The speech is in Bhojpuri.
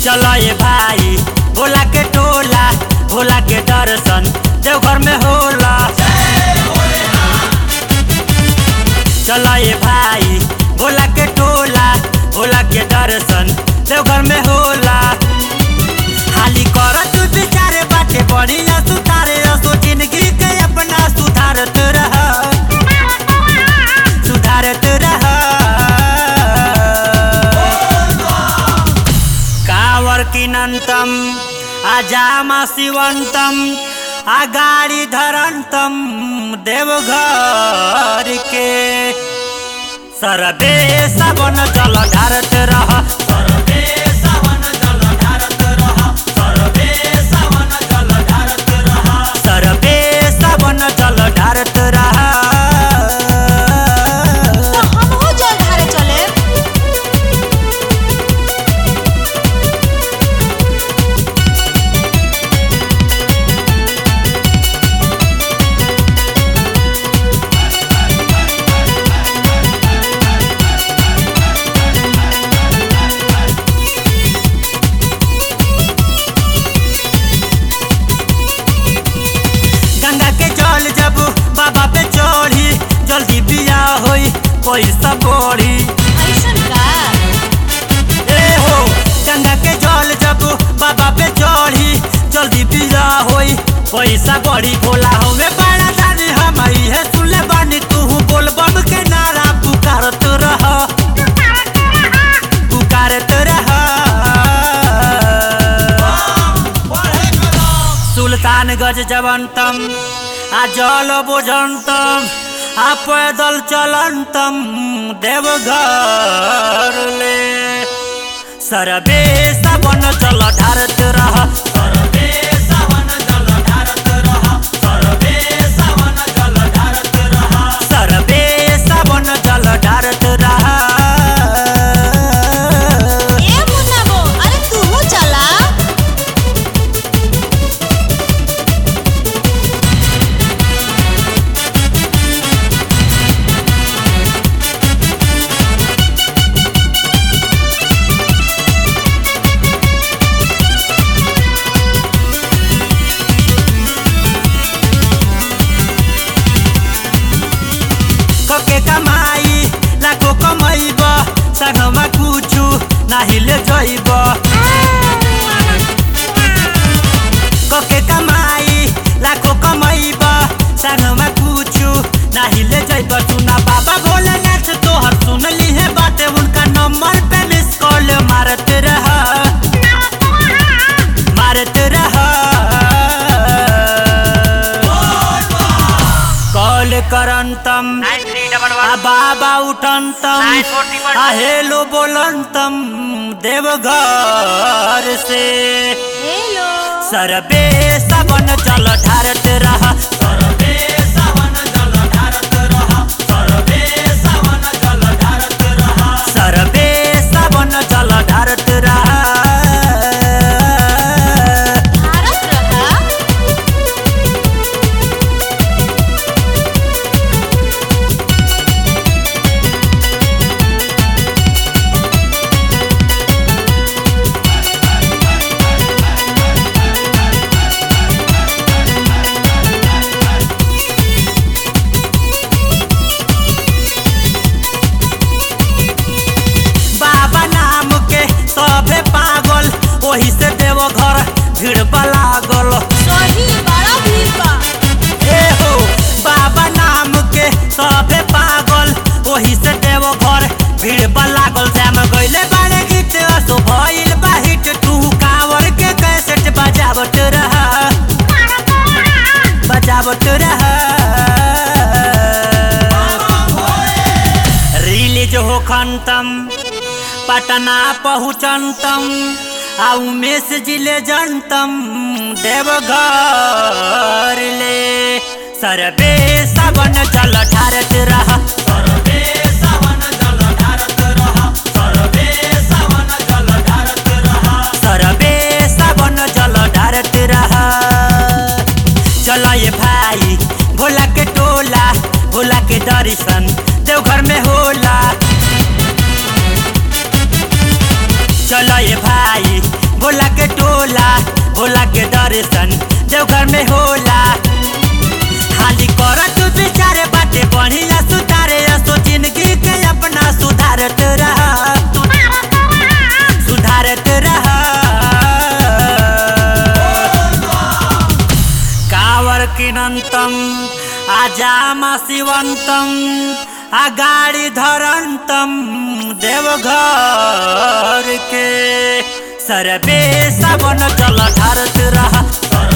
चलो ये भाई भोला के टोला भोला के दर्शन देवघर में होला चलो ये भाई भोला के टोला भोला के दर्शन देवघर में होला हाली कर तू विचारे बाटे बढ़िया सुधारे असो जिंदगी के अपना सुधारत रह सुधारत रह कावर किनन्तम अजामा शिवन्तम अगाडि धरन्तम देवघर के सरबे सबन जल ढारत रह सरबे सबन जल ढारत रह सरबे सबन जल ढारत रह सरबे सबन जल ढारत रह तो हमहू जल ढारे चले गंगा के जल जब बाबा पे चढ़ी जल्दी बिया होई पैसा बढ़ी ऐसन का ए हो गंगा के जल जब बाबा पे चढ़ी जल्दी बिया होई पैसा बढ़ी भोला हमें बड़ा दानी हम है सुले बानी तू बोल बम के नारा पुकारत रह पुकारत रह सुल्तान गज जवंतम आ जल बुझंतम आ पैदल चलंतम देवघर ले सरबे सबन जल ढारत रह सरबे सबन जल ढारत रह सरबे सबन जल ढारत रह सरबे सबन जल ढारत रह ए मुन्ना बो अरे तूहू चला कके कमाई लाखो कमैब संगमा कुछु नाही ले जइब कके कमाई लाखो कमैब संगमा कुछु नाही ले जइब सुना बाबा भोलेनाथ तोहर सुन लिहे बाटे उनका नंबर पे मिस कॉल मारत रह मारत रह कॉल करंतम आ बाबा उठंतम आ हेलो बोलंतम देवघर से हेलो सरबे सबन जल ढारत रह सरबे सबन जल ढारत रह सरबे सबन जल ढारत रह सरबे सबन जल ढारत रह भारत रहा बाबा नाम के सभे पागल वही से देव घर भीड़ लागल सही बड़ा भीड़ बा ए हो बाबा नाम के सभे पागल वही से देव घर भीड़ लागल श्याम गइले बारे गीत असो भइल बा हिट तू कांवर के कैसेट बजावत रह बजावत रह रिलीज हो खंतम पटना पहुँचंतम आ उमेश जिले जनतम देवघर ले सरबे सबन जल ढारत रह सरबे सबन जल ढारत रह सरबे सबन जल ढारत रह सरबे सबन जल ढारत रह चलो ये भाई भोला के टोला भोला के दर्शन देवघर में होला चलो ये भाई भोला के टोला भोला के दर्शन देवघर में होला हाली कर तू बिचारे बाटे बढ़िया सुधारे असो जिंदगी के अपना सुधारत रहा सुधारत रहा कावर किनंतम आजाम शिवंतम अगाड़ी धरंतम देवघर के सरबे सबन जल ढारत रहा